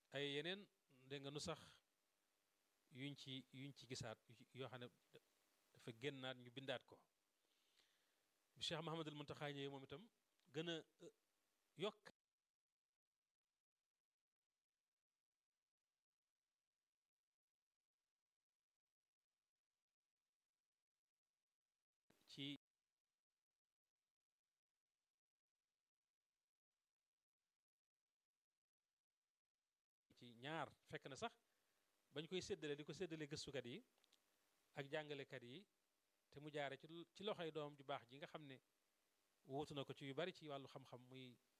ay yeneen dégg nga nu sax yuñ ci yuñ ci gisaat yoo xam ne dafa génnaat ñu bindaat ko bi Cheikh Mahamadul Muntaxa ñëwee moom itam gën a yokk ci ci ñaar fekk na sax bañ koy séddale di ko séddale gëstukat yi ak jàngalekat yi te mu jaare ci ci loxoy doom ju baax ji nga xam ne wóotu na ko ci yu bari ci wàllu xam-xam muy